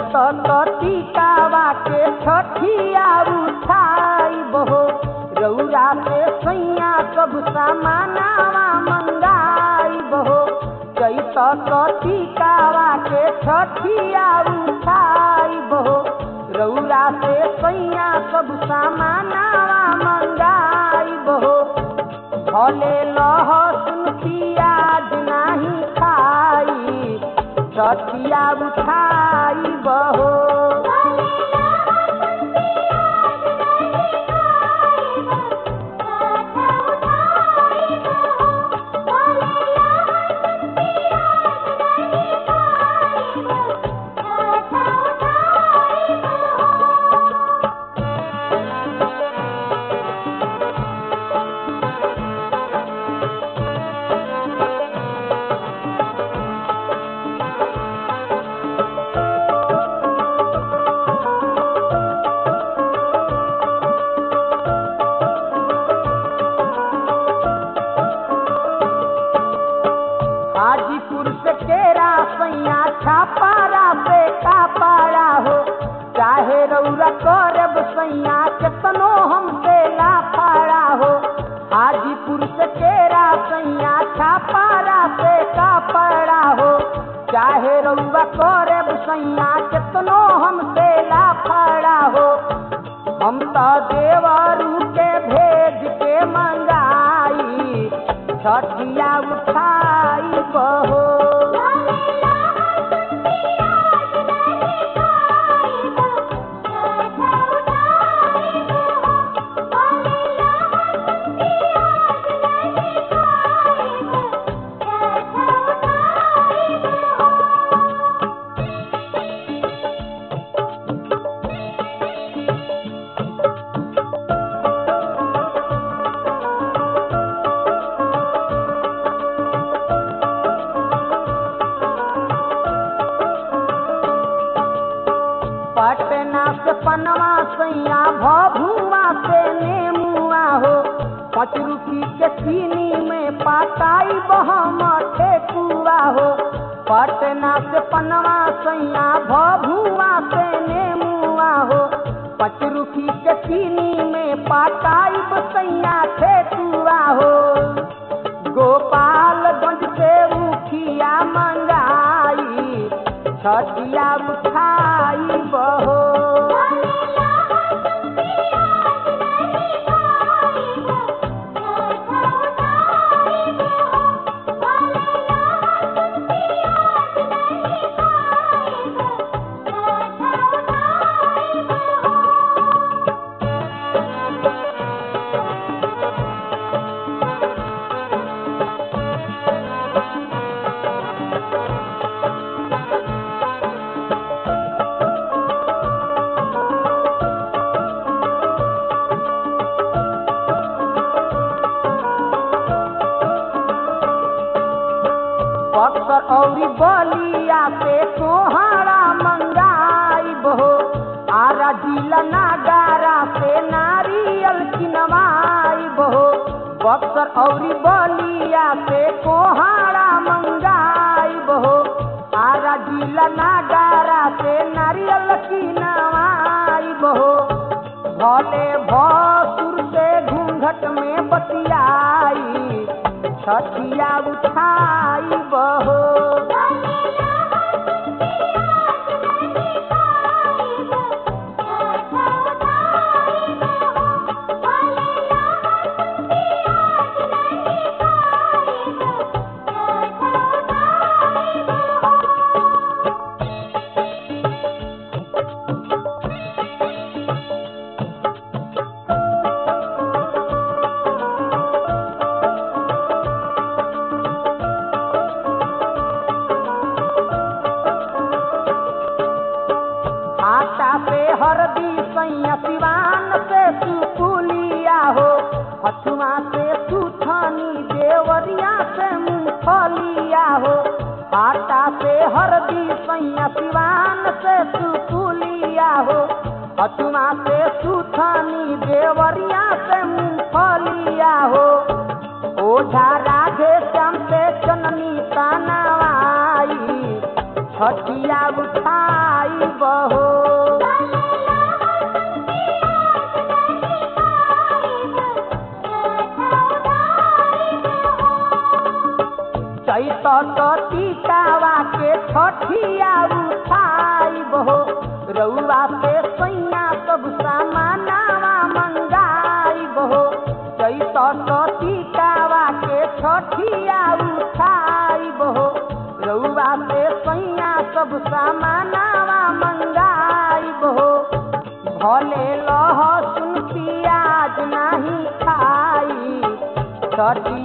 चैत टीकावा के छठिया उठाई बहो रौरा से सैया सब सामानावा मंगाई बहो चैत टीकावा के छठिया उठाई बहो रौरा से सैया सब सामानावा मंगाई बहो भले लहसुन पियाज नाही खाई छठिया उठाई बहो हाजीपुर से केरा सैया छापारा से कापाड़ा हो चाहे रौरा करब सैया केतनो हमसे लाफाड़ा हो हाजीपुर से केरा सैया छापारा से कापाड़ा हो चाहे रौरा करब सैया केतनो हमसे लाफाड़ा हो हम तो देवरू के भेज के मंगाई छठिया उठाई बहो पटना से पनवा सैया भभुआ से नेमुआ हो पाँच रुपी के चीनी में पाताई बहम ठेकुआ हो पटना से पनवा सैया भभुआ से नेमुआ हो पाँच रुपी के चीनी में पाताई बसैया ठेकुआ हो गोपालगंज से उखिया मंगाई छठिया उठाई बहो बक्सर औरी बलिया से सोहारा मंगाई बहो आरा जिला नागारा से नारियल किनवाई बहो बक्सर औरी बलिया से कोहारा मंगाई बहो आरा जिला नागारा से नारियल किनवाई बहो भले भसुर से घूंघट में बतियाई छठिया उठाई बहो आटा से हरदी सैया सिवान से सुपुलिया हो हथुआ से सुथनी देवरिया से मूंगफलिया हो आटा से हरदी सैया सिवान से सुपुलिया हो हथुआ से सुथनी देवरिया से मूंगफलिया हो ओझा राधे श्याम से चननी तानावाई छठिया छठिया उठाई बहो चैत टीकावा के छठिया उठाई बहो रउआ से सैया सब सामानावा मंगाई बहो चैत टीकावा के छठिया उठाई बहो रउआ से सैया सब सामानावा मंगाई बहो भले लहसुन पियाज नहीं खाई छठी